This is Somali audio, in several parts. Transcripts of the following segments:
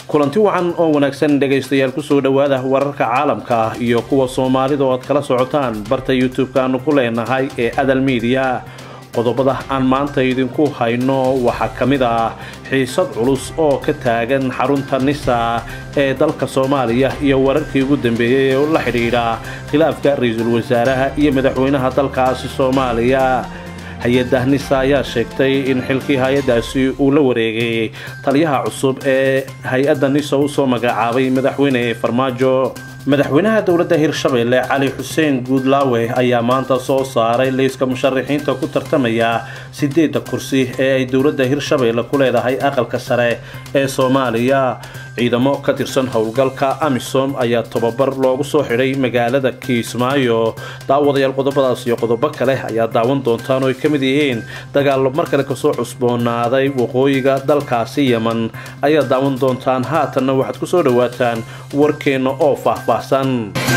kulanti wacan oo wanaagsan dhegaystayaal kusoo dhowaada wararka caalamka iyo kuwa soomaalida oo aad kala socotaan barta youtube-ka aanu ku leenahay ee adal miidiya qodobada aan maanta idinku hayno waxaa ka mid ah xiisad culus oo ka taagan xarunta nisa ee dalka soomaaliya iyo wararkii ugu dambeeyey ee la xidhiidha khilaafka ra-iisul wasaaraha iyo madaxweynaha dalkaasi soomaaliya hay-adda nisa ayaa sheegtay in xilkii hay-addaasi uu la wareegay taliyaha cusub ee hay-adda nisa usoo magacaabay madaxweyne farmaajo madaxweynaha dowladda hirshabelle cali xuseen guudlaawe ayaa maanta soo saaray liiska musharaxiinta ku tartamaya sideedda kursi ee ay dowladda hirshabelle ku leedahay aqalka sare ee soomaaliya ciidamo ka tirsan howlgalka amisom ayaa tababar loogu soo xidhay magaalada kiismaayo daawadayaal qodobadaas iyo qodobo kale ayaa daawan doontaan oo ay ka mid yihiin dagaallo mar kale kasoo cusboonaaday waqooyiga dalkaasi yeman ayaa daawan doontaan haatanna waxaad kusoo dhowaataan warkeenna oo faahfaahsan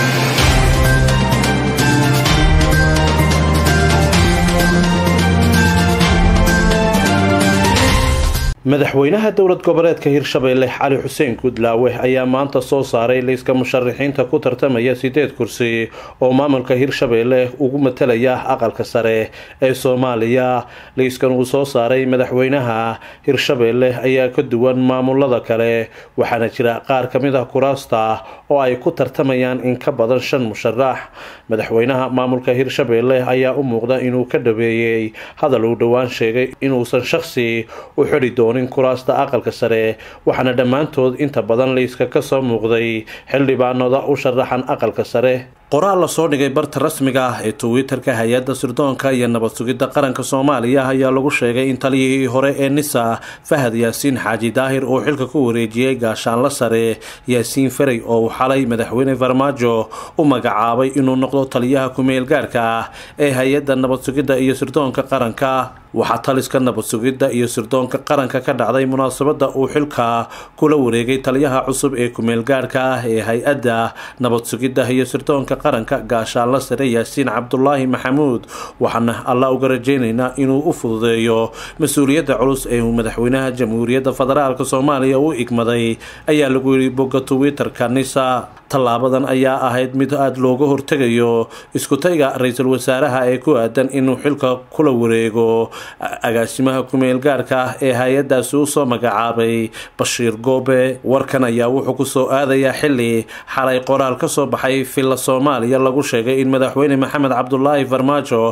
madaxweynaha dowlad goboleedka hirshabelle cali xuseen guudlaawe ayaa maanta soo saaray liiska musharaxiinta ku tartamaya sideed kursi oo maamulka hirshabelle ugu matalaya aqalka sare ee soomaaliya liiskan uu soo saaray madaxweynaha hirshabelle ayaa ka duwan maamulada kale waxaana jira qaar ka mid ah kuraasta oo ay ku tartamayaan in ka badan shan musharax madaxweynaha maamulka hirshabelle ayaa u muuqda inuu ka dhaweeyey hadal uu dhowaan sheegay inuusan shaqsi u xidhi doonin kuraasta aqalka sare waxaana dhammaantood inta badan liiska kasoo muuqday xildhibaanada u sharaxan aqalka sare qoraal lasoo dhigay barta rasmiga ah ee twitter-ka hay-adda sirdoonka iyo nabad sugidda qaranka soomaaliya ayaa lagu sheegay in taliyihii hore ee nisa fahad yaasiin xaaji daahir uu xilka ku wareejiyey gaashaanla sare yaasiin ferey oo uu xalay madaxweyne farmaajo u magacaabay inuu noqdo taliyaha ku-meel gaarka ah ee hay-adda nabad sugidda iyo sirdoonka qaranka waxaa taliska nabad sugidda iyo sirdoonka qaranka ka dhacday munaasabada uu xilka kula wareegay taliyaha cusub ee ku-meel gaarka ah ee hay-adda nabad sugidda iyo sirdoonka qaranka gaashaanla sare yaasiin cabdulaahi maxamuud waxaana alla uga rajeynaynaa inuu u fududeeyo mas-uuliyadda culus ee uu madaxweynaha jamhuuriyadda federaalk soomaaliya u igmaday ayaa lagu yidhi bogga twitter-ka nisa tallaabadan ayaa ahayd mid aada looga hortegayo iskutayga ra-iisul wasaaraha ee ku aadan inuu xilka kula wareego agaasimaha ku-meel gaarka ah ee hay-addaasi usoo magacaabay bashiir goobe warkan ayaa wuxuu kusoo aadayaa xili xalay qoraal kasoo baxay villa soomaaliya lagu sheegay in madaxweyne maxamed cabdulaahi farmaajo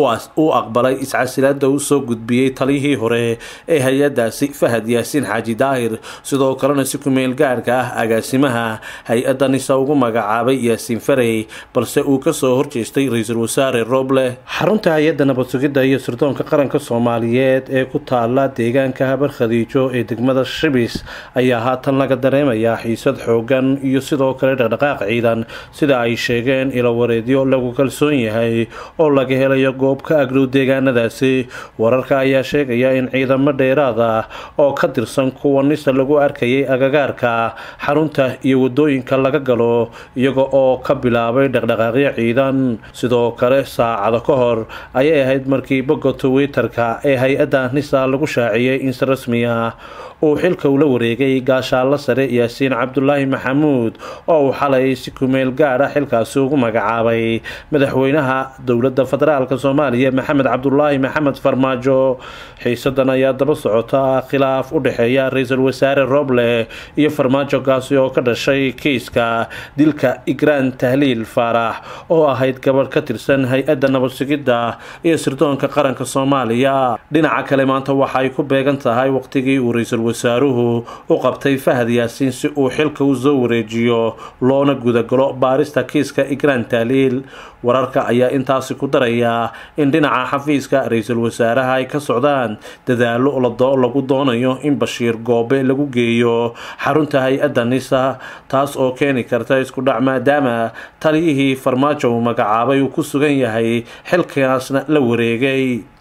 uu aqbalay iscasilaada uu soo gudbiyey taliyihii hore ee hay-addaasi fahad yaasiin xaaji daahir sidoo kalena si ku-meel gaarka ah agaasimaha hay-adda nisa ugu magacaabay yaasiin farey balse uu kasoo horjeestay ra-iisul wasaare roble xarunta hay-adda nabad sugidda iyo sirdoonka qaranka soomaaliyeed ee ku taala deegaanka habar khadiijo ee degmada shibis ayaa haatan laga dareemayaa xiisad xoogan iyo sidoo kale dhaqdhaqaaq ciidan sida ay sheegeen ilowareedyo lagu kalsoon yahay oo laga helayo goob ka agdhow deegaanadaasi wararka ayaa sheegaya in ciidamo dheeraad ah oo ka tirsan kuwa nisa lagu arkayay agagaarka xarunta iyo wadooyinka laga galo iyaga oo ka bilaabay dhaqdhaqaaqyo ciidan sidoo kale saacado ka hor ayay ahayd markii bogga twitter-ka ee hay-adda nisa lagu shaaciyey in si rasmi ah uu xilka ula wareegay gaashaanla sare yaasiin cabdulaahi maxamuud oo uu xalay si kumeel gaadha xilkaasi ugu magacaabay madaxweynaha dowladda federaalk soomaaliya maxamed cabdulaahi maxamed farmaajo xiisadan ayaa daba socota khilaaf u dhexeeya ra-iisul wasaare roble iyo farmaajo kaasi oo ka dhashay kiiska dilka igraan tahliil faarax oo ahayd gabadh ka tirsan hay-adda nabad sugidda iyo sirdoonka qaranka soomaaliya dhinaca kale maanta waxaay ku beegan tahay waqtigii uu ra-iisul wasaaruhu u qabtay fahad yaasiin si uu xilka u soo wareejiyo loona gudagalo baarista kiiska igraan tahliil wararka ayaa intaasi ku daraya in dhinaca xafiiska ra-iisul wasaaraha ay ka socdaan dadaalo lagu doonayo in bashiir goobe lagu geeyo xarunta hay-adda nisa taas oo keeni karta isku dhac maadaama taliyihii farmaajo uu magacaabay uu ku sugan yahay xilkaasna la wareegay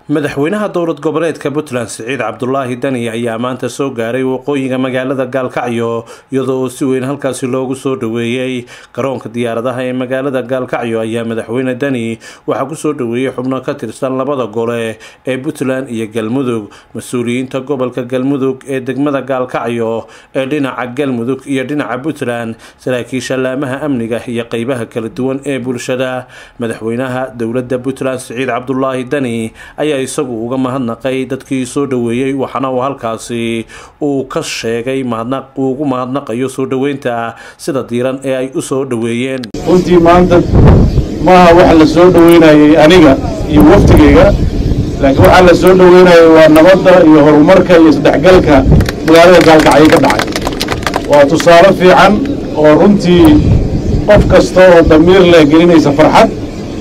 madaxweynaha dowlad goboleedka puntland siciid cabdulaahi dani ayaa maanta soo gaaray waqooyiga magaalada gaalkacyo iyadoo oo si weyn halkaasi loogu soo dhaweeyey garoonka diyaaradaha ee magaalada gaalkacyo ayaa madaxweyne dani waxaa kusoo dhaweeyey xubno ka tirsan labada gole ee puntland iyo galmudug mas-uuliyiinta gobolka galmudug ee degmada gaalkacyo ee dhinaca galmudug iyo dhinaca puntland saraakiisha laamaha amniga iyo qeybaha kala duwan ee bulshada madaxweynaha dowlada puntland siciid cabdulaahi dani ayaa isagu uga mahadnaqay dadkii soo dhaweeyey waxaana uu halkaasi uu ka sheegay mahadnaq uu ugu mahadnaqayo soo dhaweynta sida diiran ee ay u soo dhaweeyeen runtii maanta maaha waxa la soo dhaweynayay aniga iyo waftigayga laakiin waxaa la soo dhaweynayay waa nabadda iyo horumarka iyo isdhexgalka magaalada gaalkacyo ka dhacay waa tusaale fiican oo runtii qof kasta oo damiir leh gelinaysa farxad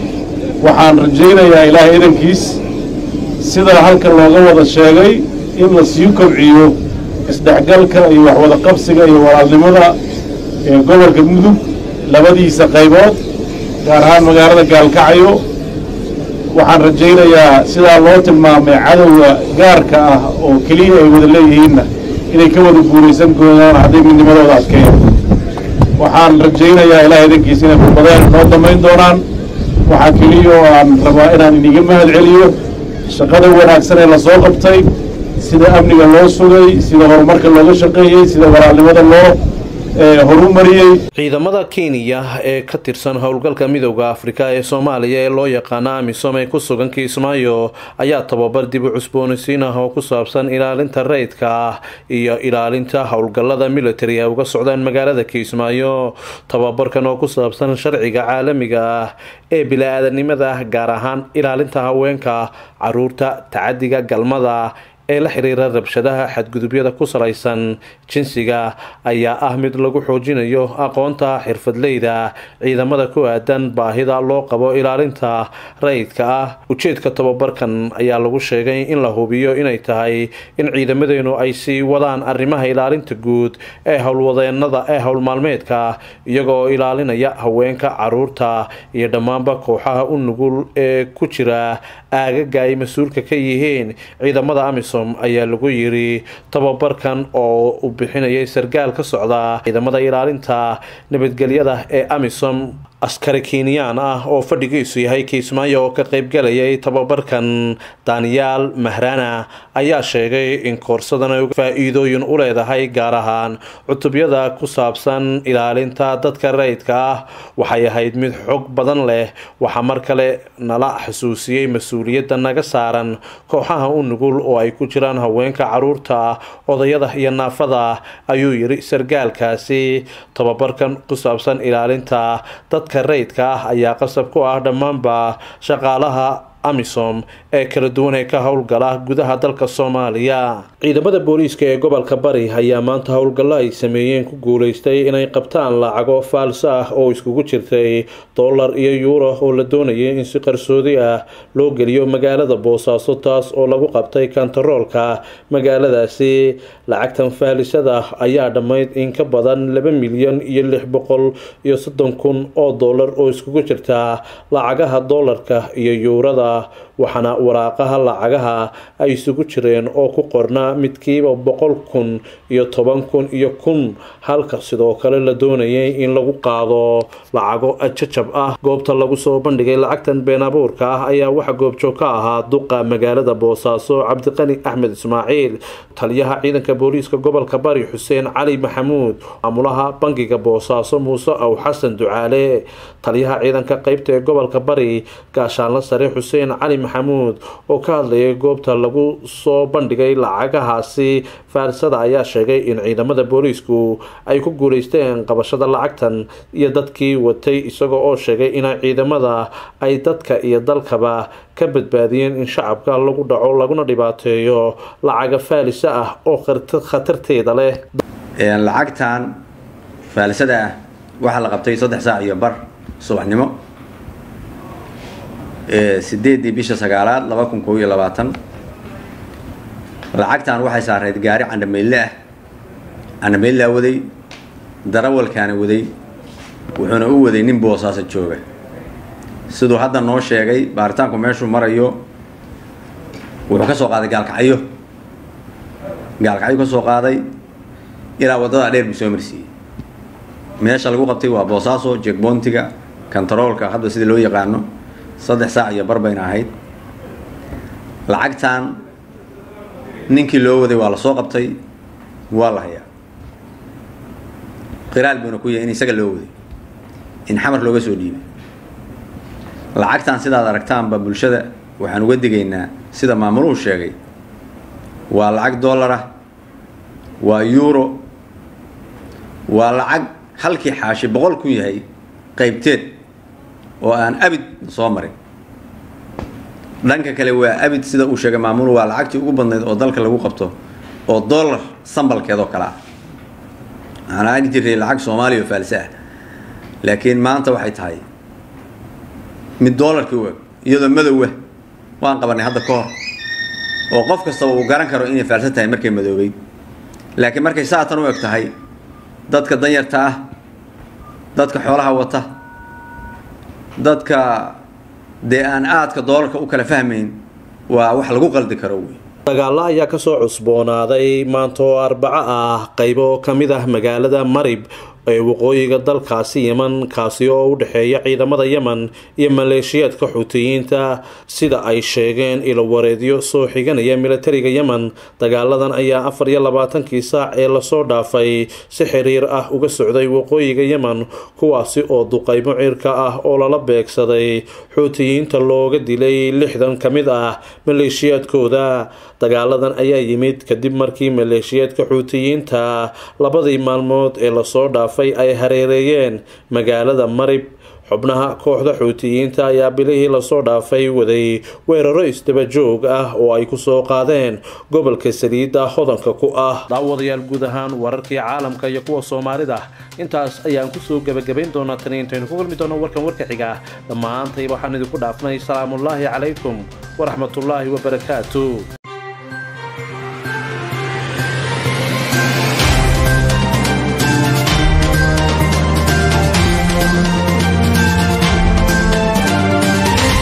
waxaan rajaynayaa ilaahay idankiis sida halkan looga wada sheegay in la sii kobciyo isdhexgalka iyo waxwada qabsiga iyo walaalnimada ee gobolka mudug labadiisa qaybood gaar ahaan magaalada gaalkacyo waxaan rajaynayaa sidaa loo tilmaamay cadowga gaarka ah oo keliya ay wada leeyihiinna inay ka wada guulaysan doonaan hadday midnimadooda adkeeyaan waxaan rajaynayaa ilaah idankiisa inay khudbadeen noo damayn doonaan waxaa keliya oo aan rabaa inaan iniga mahad celiyo shaqada wanaagsan ee lasoo qabtay sida amniga loo sugay sida horumarka looga shaqeeyey sida walaalnimada loo horumariyey ciidamada kenya ee ka tirsan howlgalka midowda afrika ee soomaaliya ee loo yaqaana amisom ee ku sugan kiismaayo ayaa tababar dib u cusboonaysiin ah oo ku saabsan ilaalinta rayidka ah iyo ilaalinta howlgallada military ay uga socdaan magaalada kiismaayo tababarkan oo ku saabsan sharciga caalamiga ah ee bila-aadanimada gaar ahaan ilaalinta haweenka caruurta tacadiga galmada ee la xiriira rabshadaha xadgudubyada ku salaysan jinsiga ayaa ah mid lagu xoojinayo aqoonta xirfadleyda ciidamada ku aadan baahida loo qabo ilaalinta rayidka ah ujeedka tababarkan ayaa lagu sheegay in la hubiyo inay tahay in ciidamadeenu ay sii wadaan arrimaha ilaalinta guud ee howlwadeenada ee howlmaalmeedka iyagoo ilaalinaya haweenka caruurta iyo dhammaanba kooxaha u nugul ee ku jira aagaga ay mas-uulka ka yihiin ciidamada amisom ayaa lagu yiri tababarkan oo u bixinayay sargaal ka socda ciidamada ilaalinta nabadgelyada ee amisom askari kenyaan ah oo fadhigiisu yahay kiismaayo oo ka qaybgalayay tababarkan daniyaal mahrana ayaa sheegay in koorsadan ay faa-iidooyin u leedahay gaar ahaan cutubyada ku saabsan ilaalinta dadka rayidka ah waxay ahayd mid xog badan leh waxaa mar kale nala xusuusiyey mas-uuliyadda naga saaran kooxaha u nugul oo ay ku jiraan haweenka caruurta odayada iyo naafada ayuu yiri sargaalkaasi tababarkan ku saabsan ilaalinta dadka rayidka ah ayaa qasab ku ah dhammaanba shaqaalaha amisom ee kala duwan ee ka howlgala gudaha dalka soomaaliya ciidamada booliiska ee gobolka bari ayaa maanta howlgallo ay sameeyeen ku guuleystay inay qabtaan lacago faalso ah oo iskugu jirtay dollar iyo yuuro oo la doonayay in si qarsoodi ah loo geliyo magaalada boosaaso taas oo lagu qabtay kantaroolka magaaladaasi lacagtan faalisada ayaa dhammayd in ka badan laba milyan iyo lix boqol iyo soddon kun oo dollar oo iskugu jirta lacagaha dollarka iyo yuurada waxaana waraaqaha lacagaha ay isugu jireen oo ku qornaa midkiiba boqol kun iyo toban kun iyo kun halka sidoo kale la doonayay in lagu qaado lacago jajab ah goobta lagu soo bandhigay lacagtan been abuurka ah ayaa waxa goobjoog ka ahaa duqa magaalada boosaaso cabdiqani axmed ismaaciil taliyaha ciidanka booliiska gobolka bari xuseen cali maxamuud maamulaha bangiga boosaaso muuse aw xasan ducaale taliyaha ciidanka qeybta ee gobolka bari gaashaanla sare xuseen cali maxamuud oo ka hadlayay goobta lagu soo bandhigay lacagahaasi faarisada ayaa sheegay in ciidamada booliisku ay ku guuleysteen qabashada lacagtan iyo dadkii watay isagoo oo sheegay in ciidamada ay dadka iyo dalkaba ka badbaadiyeen in shacabka lagu dhaco laguna dhibaateeyo lacaga faalisa ah oo khatarteeda leh lacagtan faalisada ah waxaa la qabtay saddex saac iyo bar subaxnimo sideedii bisha sagaalaad laba kun koob iyo labaatan lacagtan waxay saarayd gaari candhameyle ah candhameylaa waday darawalkaana waday wuxuuna u waday nin boosaaso jooga siduu hadda noo sheegay baaritaanku meeshuu marayo wuxuu ka soo qaaday gaalkacyo gaalkacyo ka soo qaaday ilaa waddadaa dheer buu soo marsiiyey meesha lagu qabtay waa boosaaso jegboontiga kontaroolka hadda sida loo yaqaano saddex saac iyo bar bayna ahayd lacagtan ninkii loo waday waa la soo qabtay waa la hayaa qiraal buuna ku yahay in isaga loo waday in xamar looga soo dhiibay lacagtan sidaad aragtaanba bulshada waxaan uga digaynaa sida maamuluhu sheegay waa lacag dollar ah waa euro waa lacag halkii xaashi boqol kun yahay qaybteed oo aan abid soo marin dhanka kale waa abid sida uu sheegay maamul waa lacagtii ugu badnayd oo dalka lagu qabto oo dollar sambalkeed oo kale ah waxaan aagi jiray lacag soomaaliya oo faalse ah laakiin maanta waxay tahay mid dollarkii u eg iyadoo madowah waan qabanay hadda ka hor oo qof kastaba uu garan karo inay faalsan tahay markay madoobeyd laakiin markay saatan u eg tahay dadka danyarta ah dadka xoolaha wata dadka dee aan aadka doolarka u kala fahmayn waa wax lagu qaldi karo wey dagaalo ayaa kasoo cusboonaaday maanta oo arbaco ah qaybo ka mid ah magaalada marib ee waqooyiga dalkaasi yeman kaasi oo u dhexeeya ciidamada yemen iyo maleeshiyaadka xuutiyiinta sida ay sheegeen ilo wareedyo soo xiganaya militariga yemen dagaaladan ayaa afar iyo labaatankii saac ee lasoo dhaafay si xiriir ah uga socday waqooyiga yemen kuwaasi oo duqaymo cirka ah oo lala beegsaday xuutiyiinta looga dilay lixdan ka mid ah maleeshiyaadkooda dagaaladan ayaa yimid kadib markii maleeshiyaadka xuutiyiinta labadii maalmood ee lasoo dhaafay ay hareereeyeen magaalada marib xubnaha kooxda xuutiyiinta ayaa bilihii lasoo dhaafay waday weeraro isdaba joog ah oo ay kusoo qaadeen gobolka saliidda hodanka ku ah daawadayaal guud ahaan wararkii caalamka iyo kuwa soomaalida intaas ayaan kusoo gebagabayn doonaa tani intaynu ku kulmi doono warkan warka xiga dhammaantayba waxaan idinku dhaafnay salaamullaahi calaykum waraxmatullaahi wabarakaatu